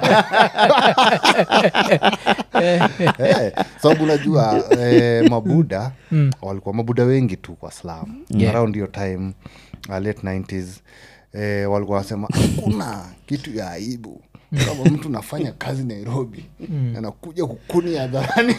Eh, sababu unajua eh, mabuda walikuwa mabuda wengi tu kwa slam Yeah. around hiyo time uh, late 90s eh, walikuwa wanasema hakuna kitu ya aibu kama mtu nafanya kazi nairobi anakuja kukuni hadharani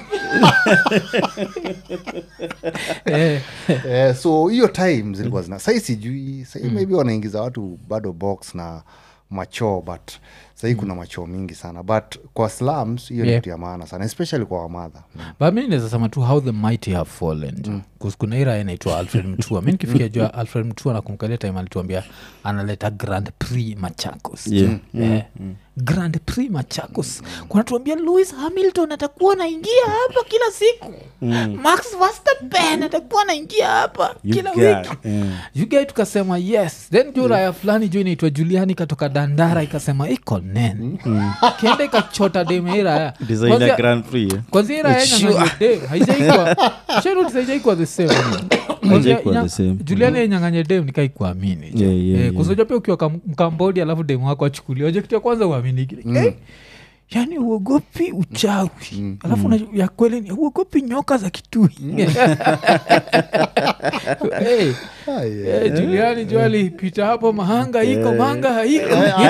Eh, eh, so hiyo time zilikuwa zina sahii sijui sahii maybe wanaingiza watu bado box na machoo but sahii kuna machoo mingi sana but kwa slums hiyo Yeah. ni kitu ya maana sana especially kwa wamadha but mi naweza sema tu how the mighty have fallen jo mm. kuna ira inaitwa alfred mtua mi nikifikia jua alfred mtua nakumkalia time alituambia analeta grand prix machakos Yeah. Eh, grand prix machakos kunatuambia louis hamilton atakuwa anaingia hapa kila siku max verstappen atakuwa anaingia hapa You kila guy, wiki mm. yugae tukasema yes then jo raya fulani jo inaitwa juliani ikatoka dandara ikasema iko nene kenda ikachota demeiraya designer grand prix eh? kwanzia ira yenyang'anya dem haijaikwa sharutis haijaikwa the same Haijaikuwa the same. juliani yenyang'anye dem nikaikuamini Yeah, yeah, yeah. kusoja pia ukiwa kam- mkambodi alafu dem wako achukulia oje kitu ya kwanza uaminiki Eh, yani uogopi uchawi alafu una- ya kweli ni uogopi nyoka za kitui hey, hey, juliani jo alipita hapo mahanga iko mahanga haiko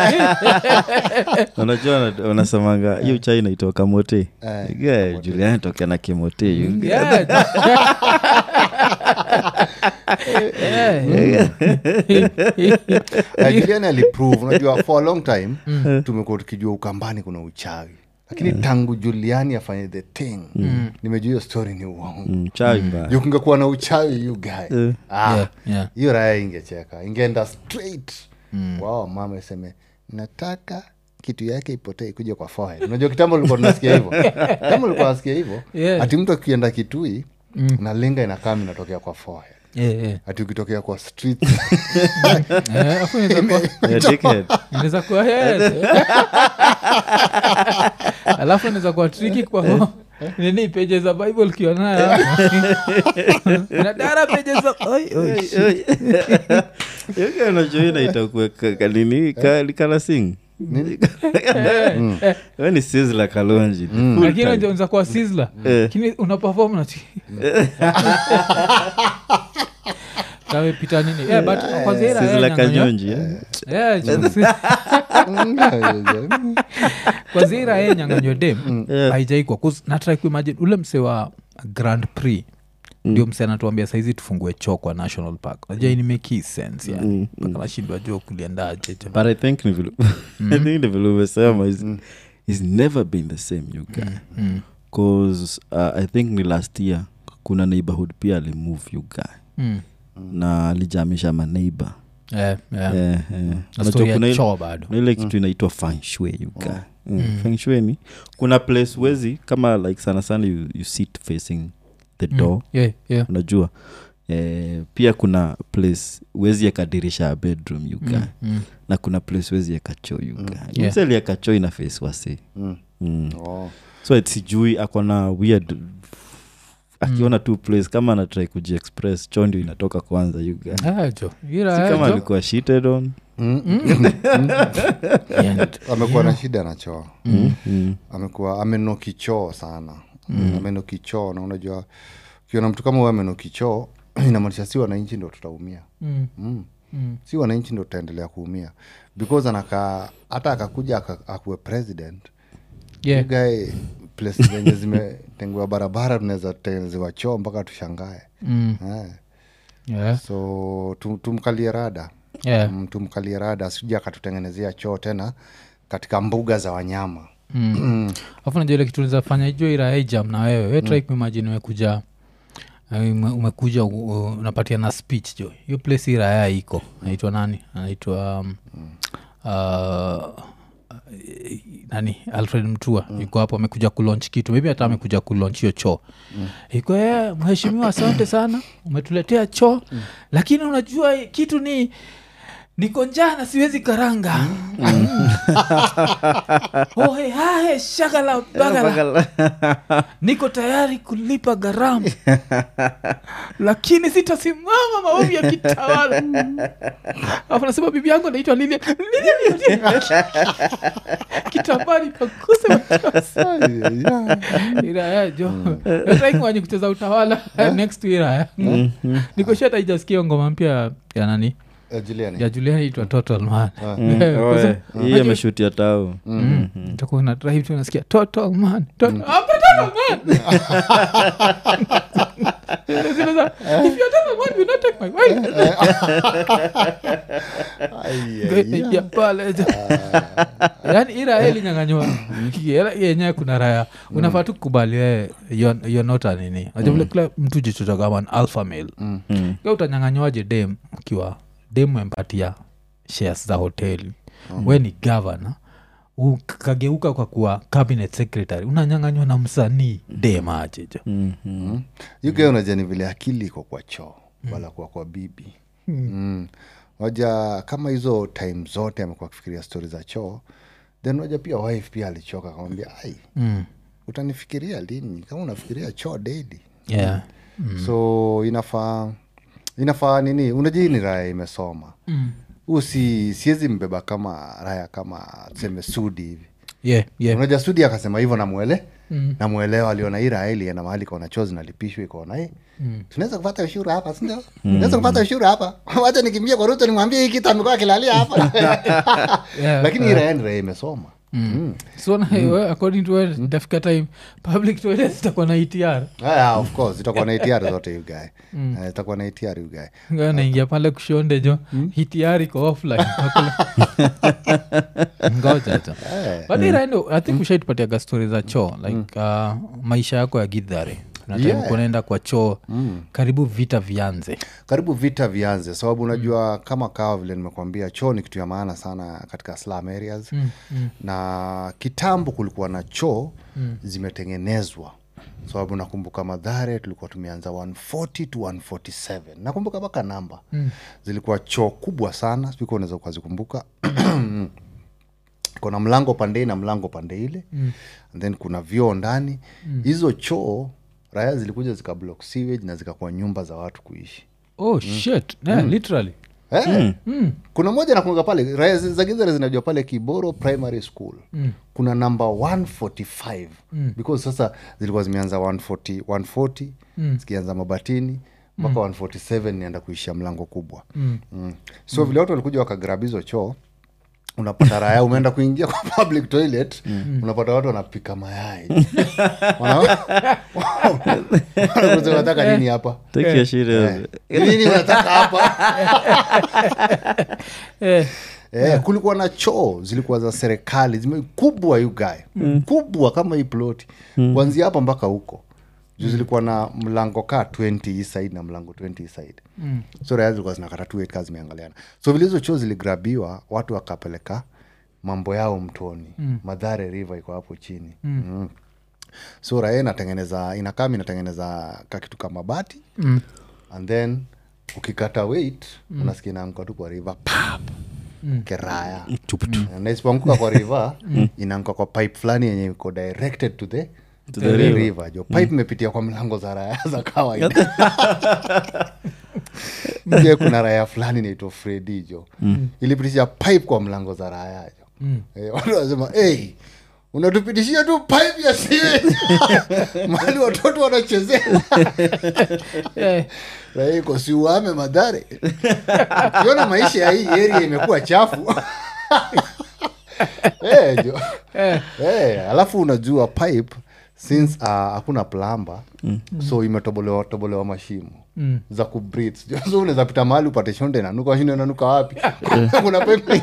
unajua wana- wanasemanga hiyo chai naitoa kamote Yeah, juliani tokea na kimote you- Yeah. Yeah. juliani aliprove unajua for a long time tumekuwa tukijua ukambani kuna uchawi lakini tangu juliani afanye the thing nimejua hiyo story ni uongo Mm, chai mbaya Juu kungekuwa na uchawi you guy Ah, Yeah, yeah. hiyo raya ingecheka ingeenda straight wao mama iseme nataka kitu yake ipotee ikuja kwa forehead unajua kitambo ulikuwa tunasikia hivyo kitambo ulikuwa nasikia hivyo Yeah. ati mtu akienda kitui na linga inakam inatokea kwa forehead Yeah, yeah. ati ukitokea kwa street Eh, afu inaweza kuwa- Yeah, dickhead. inaweza kuwa head. alafu inaweza kuwa triki kwa nini peje za bible ukionayo nadara peje za Oi, oi, shit. Yoga unajua hii inaitwa kuweka kanini kana sing we ni sizla kalonji Full lakini time. unajua unaweza kuwa sizzler. lakini una perform na ti- kamepita nini Eh, but kwanza ila, eh, Sizzla nyang'onyo- kanyonji eh? Eh, ju- kwa zira ye nyanganywa dem Yeah. haijaikwa natrai kuimagine ule mse wa grand prix ndio mse anatuambia saizi tufungue choo kwa national park najua ini make sense yani mpaka nashindwa jua kuliendaje jo. but i think ni vile i think ni vile umesema is, is never been the same you guy cause uh, i think ni last year kuna neighborhood pia alimove you guy Mm. na alijamisha maneighbor Eh, eh. Eh, eh. Na Unajua story ya kuna ile- choo bado kuna ile kitu inaitwa fanshui yuga mm. fanshui ni kuna place wezi kama like sana sana you, you sit facing the door yeah, yeah. unajua eh, pia kuna place wezi yakadirisha ya bedroom yuga Mm. na kuna place wezi yakachoo yuga Yeah. mseli yakachoo ina face wasi Mm. mm. Oh. so it sijui akona weird akiona tu place kama anatrai kujiexpress choo ndio inatoka kwanza yuga Ah, jo. Ila, si eh, kama jo. alikuwa cheated on Yeah. amekuwa na shida na choo mm. Mm. amekuwa amenoki choo sana mm. amenoki choo na unajua ukiona mtu kama huyo amenoki choo inamaanisha si wananchi ndo tutaumia Mm. mm. Mm. si wananchi ndo tutaendelea kuumia because anakaa hata akakuja aka- akuwe president Yeah. You guy place zenye zimetengewa barabara tunaweza tengenezewa choo mpaka tushangae Mm. eh. Yeah. so tum, tumkalie rada Yeah. mm, tumkalie rada sija akatutengenezea choo tena katika mbuga za wanyama afu najua ile kitu nizafanya ijo iraejam na wewe we try kuimagine umekuja eh, ume- umekuja u- u- unapatia na speech jo hiyo place iraya iko naitwa nani anaitwa um, uh, nani alfred mtua mm. yuko hapo amekuja kulonch kitu maybe hata amekuja kulonch hiyo choo mm. iko "Eh, mheshimiwa asante sana umetuletea choo mm. lakini unajua kitu ni niko njaa na siwezi karanga ohe hahe shagala bagala niko tayari kulipa gharama lakini sitasimama maovi ya kitawala afu nasema bibi yangu anaitwa lilia kitambani pakuse machozi iraya jo taikwenye kucheza utawala next to iraya nikoshata ijasikia ngoma mpya ya nani Eh, Juliani. ya juliani itwa total man Mm. Eh, Oh, kwa eh. sababu- hii unajua- ameshutia tao Mm. Utakuwa una drive tu unasikia total man total, Ah, but total man Zile za, if you're total man, will not take my wife. Ya pale, ja. yaani ira ilinyanganywa yenyewe kuna raya unafaa tu kubali wewe you're- you're not a nini Unajua vile kila mtu jichocha kama an alpha male Mm. Wewe utanyanganywaje dem ukiwa dem empatia shares za hoteli we ni gavana ukageuka kwa kuwa cabinet secretary unanyanganywa na msanii dem ajeja Mm, mm. yuke unajua ni vile akili iko kwa choo wala kuwa kwa bibi mm. waja kama hizo time zote amekuwa akifikiria stori za choo then waja pia wife pia alichoka akamwambia ai mm. utanifikiria lini kama unafikiria choo daily yeah. so inafaa inafaa nini unajua hii ni raya imesoma mm. huu si siwezi mbeba kama raya kama tuseme sudi hivi yeah, yeah. unajua studi akasema hivyo namwele namwelewa aliona hii raha ilienda mahali kaona chozi nalipishwa ikaona hii tunaweza kupata ushuru hapa sindio tunaweza kupata ushuru hapa wacha nikimbia kwa ruto nimwambie hii kitu amekuwa akilalia hapa Yeah, lakini hii raha ni raha imesoma Mm. so na, we, according to wewe, itafika time public toilet zitakuwa na etr Ah, of course itakuwa na ATR zote you guy Eh, itakuwa na ATR you guy Nga naingia pale kushonde jo etr iko offline Hakuna- ngoja jo but iraindo i think ushaitupatiaga stori za choo like uh, maisha yako ya gidhare Yeah. kunaenda kwa choo karibu vita vianze karibu vita vianze sababu unajua kama kawa vile nimekuambia choo ni kitu ya maana sana katika slum areas mm, mm. na kitambo kulikuwa na choo mm. zimetengenezwa sababu nakumbuka madhare tulikuwa tumeanza 140 to 147 nakumbuka mpaka namba mm. zilikuwa choo kubwa sana sijui kama unaweza ukazikumbuka kuna mlango pande hii na mlango pande ile mm. and then kuna vyoo ndani hizo choo raya zilikuja zikablock sewage na zikakuwa nyumba za watu kuishi oh shit yeah, literally Eh, kuna moja nakunga pale raya zi- za gizare zinajua pale kiboro primary school kuna namba 145 because sasa zilikuwa zimeanza 140, 140 zikianza mabatini mpaka 147 nienda kuishia mlango kubwa mm. so vile watu walikuja wakagrab hizo choo unapata raya umeenda kuingia kwa public toilet unapata watu wanapika mayai Wana- Wanakuuliza, unataka nini hapa take your shit Eh, off. nini unataka hapa eh, Eh, kulikuwa na choo zilikuwa za serikali zime kubwa you guy mm. kubwa kama hii ploti mm. kuanzia hapa mpaka huko juu zilikuwa na mlango kaa 20 hii side na mlango 20 hii side mm. so raya zilikuwa zinakata tu eka zimeangaliana so vile hizo choo ziligrabiwa watu wakapeleka mambo yao mtoni mm. madhare river iko hapo chini mm. Mm. so raya inatengeneza inakam inatengeneza kakitu kama bati mm. and then ukikata weight mm. unasikia inaanguka tu kwa river pap mm. keraya mm. na isipoanguka kwa river inaanguka kwa pipe fulani yenye iko directed to the to the river, jo pipe imepitia kwa mlango za raya za kawaida mje kuna raya fulani naitwa fredi jo ilipitisha pipe kwa mlango za raya jo eh, watu wanasema hey, unatupitishia tu pipe ya siwe mahali watoto wanachezea eh, Raya iko siuame madhare ukiona maisha ya hii area imekuwa chafu Eh, jo. Eh, alafu unajua pipe since uh, hakuna plamba so imetobolewa tobolewa mashimo za kubreathe. Jo, so unaweza pita mahali upate shonde nanuka shinde nanuka wapi kuna pipe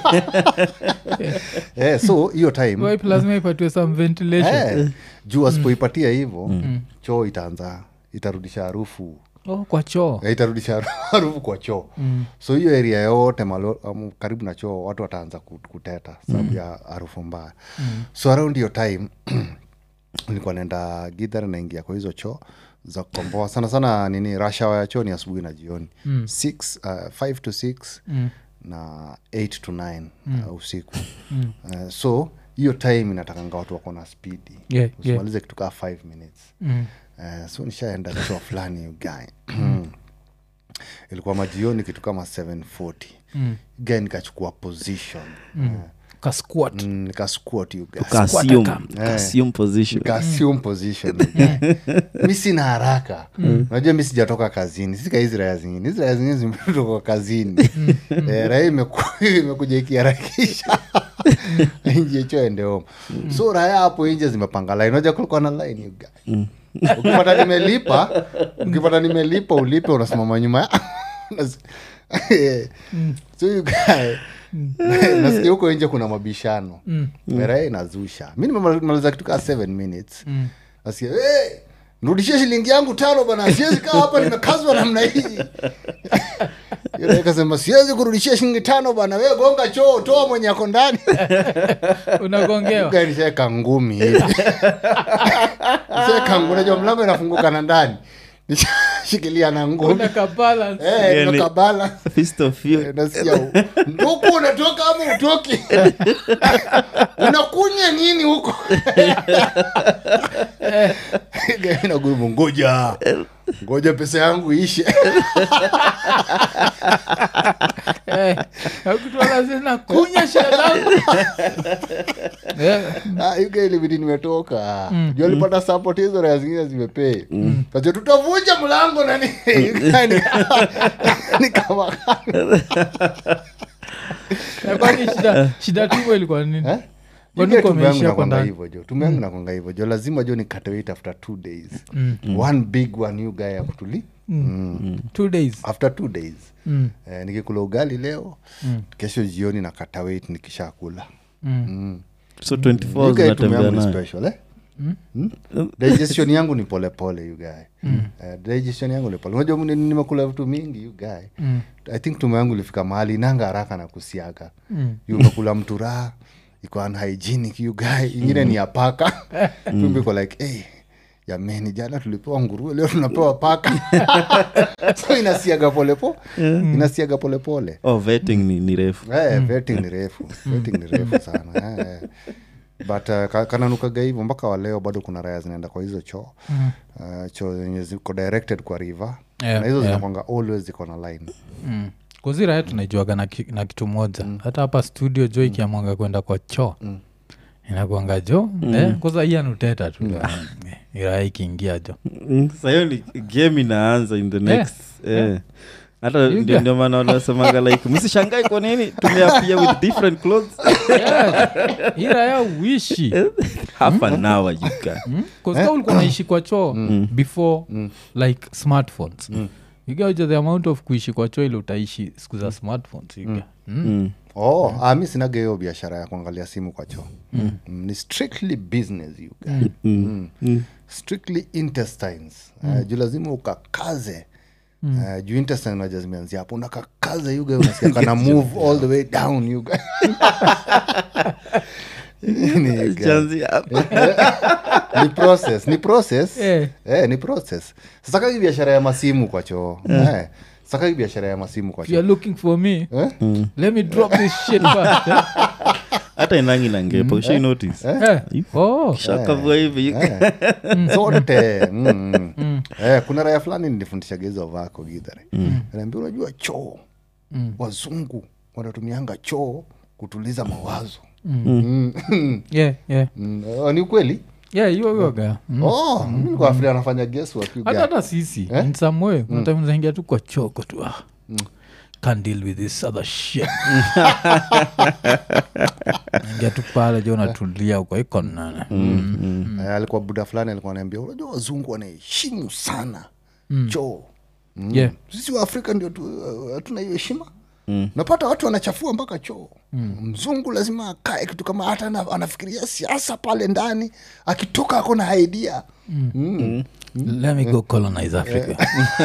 eh, so hiyo time wipe lazima ipatiwe some ventilation eh, juu asipoipatia hivo choo itaanza itarudisha harufu oh, kwa choo Eh, itarudisha harufu kwa choo mm. so hiyo area yote malo, um, karibu na choo watu wataanza ku- kuteta sababu mm. ya harufu mbaya mm. so around hiyo time nilikuwa naenda gidhar naingia kwa hizo choo za kukomboa sana sana nini rashawa ya choo ni asubuhi na jioni mm. six, uh, five to six mm. na eight to nine mm. uh, usiku mm. uh, so hiyo time inatakanga watu wako na spidi Yeah, yeah. usimalize kitu kaa five minutes mm. uh, so nishaenda choo fulani you guy ilikuwa majioni kitu kama 740 mm. guy nikachukua position mm. kasquat mm, nikasquat you guy Uka-assume- Squat uka-assume position Nikassume position mi sina haraka unajua mi sijatoka kazini sika hizi raya zingine hizi raya zingine zimetoka kazini eh, raya imeku- imekuja ikiharakisha nje cho ende home so raya hapo nje zimepanga line unajua kulikuwa na line you guy. ukipata nimelipa ukipata nimelipa ulipe unasimama nyuma ya Unas- so you guy nasikia huko nje kuna mabishano merae inazusha mi nimemaliza kitu kaa 7 minutes nasikia hey, nrudishie shilingi yangu tano bana siwezi kaa hapa nimekazwa namna hii Yule kasema siwezi kurudishia shilingi tano bana we gonga choo toa mwenye ako ndani unagongewa nishaeka ngumi hivi nishaeka ngumi unajua mlango inafunguka na ndani nishashikilia na ngumi unakabalance Eh, Yani- nimekabala Fist of fury. Eh, nasikia u- nduku unatoka ama utoki unakunya nini huko nagumu ngoja ngoja pesa yangu ishe Eh, akutwala zina kunya shida zangu Eh, Ah, you guy ilibidi nimetoka juu alipata support hizo raya zingine zimepei kaja tutavunja mlango nani You guy ni- ni kama na kwani shida shida tuko ilikuwa nini Eh? Kwani You guy uko tumbe yangu umeishia hapo nakwanga ndani? hivyo jo tumbe yangu nakwanga hivyo jo lazima jo nikate weight after two days one big one you guy ya kutuli Mm. two days after two days Mm. eh, nikikula ugali leo kesho jioni nakata weight nikishakula so 24 You guy tumbe zinatembea yangu ni nayo special eh? Hmm? digestion yangu ni polepole you guy Eh, digestion yangu ni pole unajua ni- nimekula vitu mingi you guy i think tume yangu ilifika mahali inanga haraka na kusiaga You umekula mtu raha iko unhygienic you guy ingine ni ya paka tumbe iko like hey, jameni jana tulipewa nguruwe leo tunapewa paka so inasiaga polepo inasiaga polepole oh vetting ni, ni refu Eh, vetting ni refu vetting ni refu sana eh, eh. but uh, ka- kananukaga hivyo mpaka waleo bado kuna raya zinaenda kwa hizo choo uh, choo zenye ziko directed kwa river Yeah, na hizo yeah. zinakwanga always ziko na line mm. kuzira yetu naijuaga na, ki, na kitu moja hata hapa studio jo ikiamwanga kwenda kwa choo inakwanga jo eh, kwanza iyan uteta tu Eh, iraha ikiingia jo Mm, sahiyo ni game inaanza in the next eh. hata You ndio get- ndio maana wanasemaga like msishangai kwa nini tumeapia with different clothes iraya uishi half an hour you can kazika ulikuwa naishi kwa choo before like smartphones igaja the amount of kuishi kwa choo ile utaishi siku za smartphones iga mm. mm. oh, ah, mi sinaga hiyo biashara ya kuangalia simu kwa choo mm. ni strictly business you guys. Mm. strictly intestines uh, juu lazima ukakaze Uh, juu intestine naja zimeanzia hapo unakakaze yuga unasikia kana move all the way down yuga Ni you guys. Chanzi hapa. ni process ni process Eh. eh, ni process sasa kagi biashara ya masimu kwa choo eh. sasa kagi biashara ya masimu kwa if you're choo looking for me eh? let me drop this shit first eh? hata inangi na ngepa ushai notice Eh. Oh. shakavua hivi you can- Eh. zote mm, mm. Eh, kuna raya fulani nilifundishaga hizo vako gidhare naambia unajua choo wazungu wanatumianga choo kutuliza mawazo Mm. yeah, yeah. Mm. Oh, ni ukweli yeah hiyo hiyoga mm. oh, mi nilikuwa nafikiria anafanya guesswork, you hata guy. hata sisi in some way kuna time unaingia tu kwa choko tu ah. can't deal with this other shit ingia tu pale jo unatulia uko iko nana Eh, alikuwa buda fulani alikuwa anaambia unajua wazungu wanaheshimu sana choo Mm. Yeah. sisi wa afrika ndio tu- uh, hatuna hiyo heshima napata watu wanachafua mpaka choo mzungu lazima akae kitu kama hata ana- anafikiria siasa pale ndani akitoka ako na idea Mm. let me go colonize africa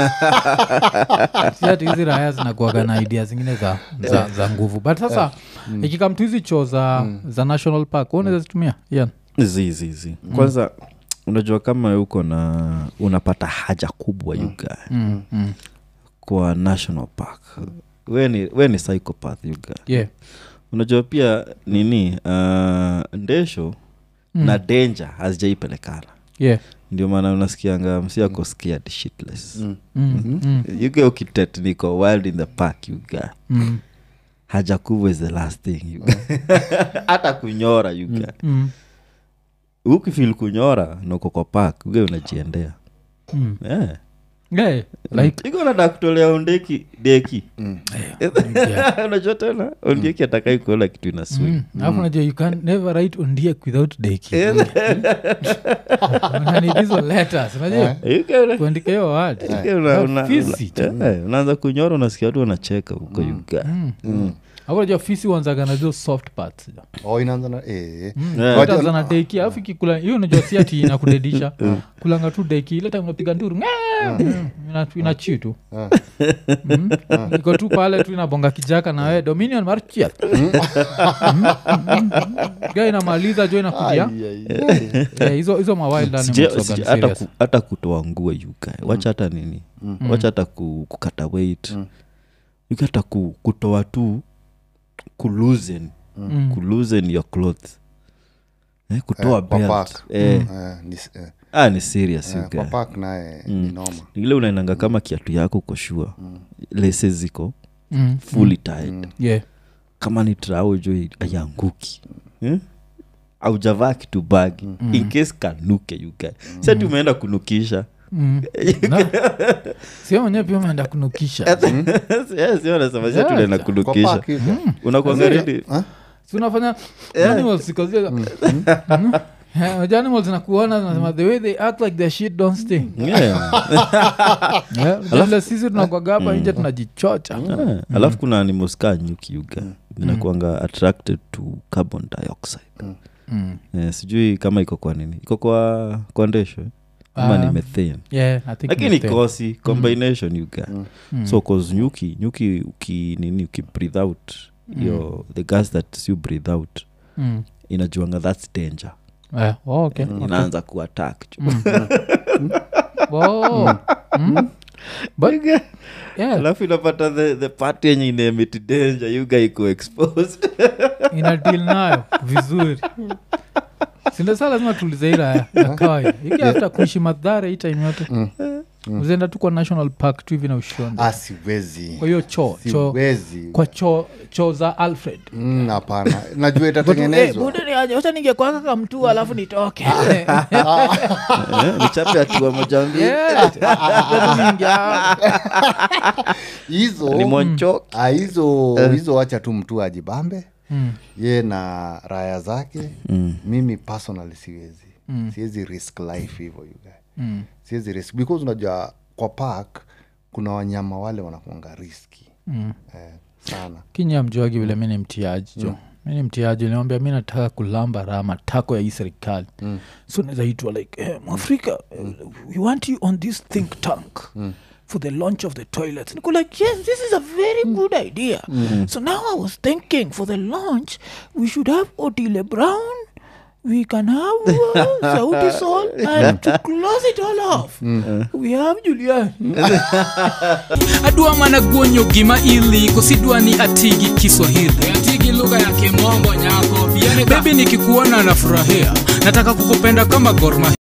Si ati hizi raya zinakuaga na idea zingine za, za, za nguvu but sasa ikikam tu hizi choo za, za national park unaweza zitumia yeah. zi zi zi kwanza unajua kama uko na unapata haja kubwa yuga Mm, mm. kwa national park we ni, we ni psychopath yuga yeah. unajua pia nini uh, ndesho na danger hazijaipelekana yeah. ndio maana unasikianga msiako scared shitless Mm, mm, yuga ukitetniko wild in the park yuga mm, haja kubwa is the last thing yuga hata kunyora yuga mm, ukifil kunyora noko kwa park uge unajiendea mm. yeah. Yeah, like iko nada kutolea ondeki deki yeah. unajua tena ondeki atakai kuona kitu ina swing Mm. alafu najua you can never write ondiek without deki Unani hizo letters unajua Yuga una- kuandika hiyo word yuga una- una- Fisi una- eh, unaanza kunyora unasikia watu wanacheka huko yuga hapo najua fisi wanzaga na hizo soft parts oh, inaanza na eh. Yeah. Wajua- zana deki alafu ikikula hiyo unajua si ati inakudedisha kulanga tu deki ile time unapiga nduru ng'aa, mm, ina- inachi tu Mm. iko tu pale tu inabonga kijaka na we dominion marchial ga inamaliza jo inakuja Eh, hizo hizo mawild Sija- animals sija- waga hata serious. ku- hata kutoa nguo yuga wacha hata nini wacha hata ku, kukata weight yuga hata ku, kutoa tu kuluzen Mm. kuluzen your clothes eh, kutoa Eh, kwa belt park. eh, Eh, ni s- eh, ah, ni serious eh, you kwa guy. park naye ni noma ile unaenanga kama kiatu yako koshua lese ziko Mm. fully tied yeah kama ni trao jo ayanguki eh? aujavaa kitu bagi in case kanuke yuga sati umeenda kunukisha Mm. Na- sio mwenyewe pia umeenda kunukisha sionasema Yeah. sati unaenda Kwa kunukisha park hivi. unakuanga ready si unafanya animals because Mm. Yeah, unajua animals zinakuona zinasema the way they act like their shit don't sting Yeah. Yeah, vile sisi tunakwaga hapa nje tunajichocha Ah, alafu kuna animoskaa nyuki yuga zinakuanga attracted to carbon dioxide Mm. Eh, sijui kama iko kwa nini iko kwa kwa ndesho eh? ama Ah. ni methane Yeah, I think lakini mistake. kosi combination yuga Mm. so cause nyuki nyuki uki nini uki breathe out yo the gas that you breathe out Mm. inajuanga thats danger Eh, oh, okay. inaanza kuattack Oh. Mm. But, yeah, alafu inapata the, the part yenye inaemit danger yuga iko exposed ina deal nayo vizuri sindasa lazima tulize ila ya, ya kawaida iki hata kuishi madhara hii time yote uzienda tu kwa national park tu hivi na ushonde Ah, siwezi kwa hiyo choo choo siwezi kwa choo choo za alfred Mm, hapana najua itatengenezwa wacha ningekwaka kamtu alafu nitoke Eh, nichape hatua moja mbili Yeah. Ningia- hizo ni monchok Ah, hizo hizo wacha tu mtu ajibambe Mm. ye na raya zake Mm. mimi personally siwezi siwezi risk life hivyo you guy Mm. siwezi risk because unajua kwa park kuna wanyama wale wanakuanga riski Mm. eh, sana kinya mjuagi vile mi ni mtiaji jo mi ni mtiaji niambia mi nataka kulamba raha matako ya hii serikali mm. so nazaitwa like eh, mwafrika mm. we want you on this think tank mm for the launch of the toilets niko like yes this is a very good idea so now i was thinking for the launch we should have otile brown we can have uh, sauti sol and to close it all off we have julian adwa mana guonyo gima ili kosidwa ni atigi kiswahili atigi lugha ya kimombo nyako bebi nikikuona nafurahia nataka kukupenda kama gorma